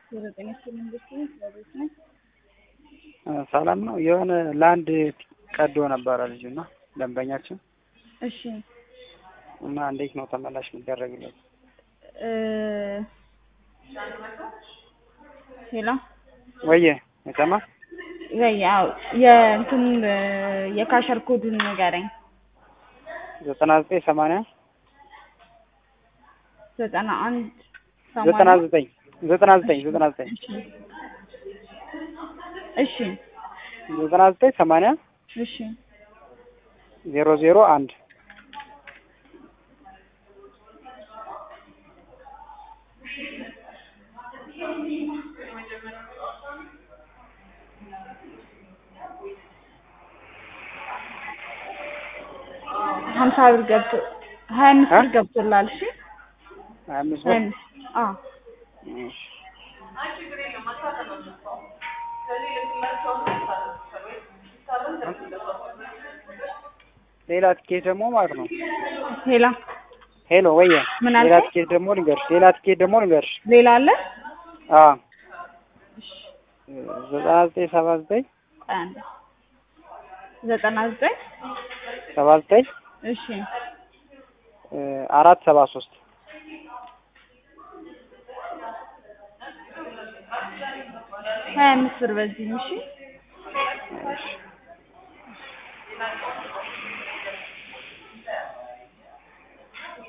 የዘጠኝ ሺህ መንግስት ለቤት ነኝ። ሰላም ነው። የሆነ ለአንድ ቀዶ ነበረ ልጁ እና ደንበኛችን እሺ እና እንዴት ነው ተመላሽ የሚደረግለት? ሄሎ ወየ አይሰማ ያው የእንትኑን የካሸር ኮዱን ንገረኝ። ዘጠና ዘጠኝ ሰማንያ ዘጠና አንድ ዘጠና ዘጠኝ ዘጠና ዘጠኝ ዘጠና ዘጠኝ እሺ ዘጠና ዘጠኝ ሰማንያ እሺ ዜሮ ዜሮ አንድ ሀምሳ ብር ገብቶ ሀያ አምስት ብር ገብቶላል። እሺ ሀያ አምስት ሀያ ብር አምስት አዎ እሺ። ሌላ ትኬት ደግሞ ማለት ነው። ሌላ ሄሎ ወየ ምን ሌላ አልከኝ? ትኬት ደግሞ ልንገርሽ ሌላ ትኬት ደግሞ ልንገርሽ ሌላ አለ? አ ዘጠና ዘጠኝ ሰባ ዘጠኝ ቆይ አንዴ ዘጠና ዘጠኝ ሰባ ዘጠኝ እሺ አራት ሰባ ሶስት ሀያ አምስት ብር በዚህም እሺ እሺ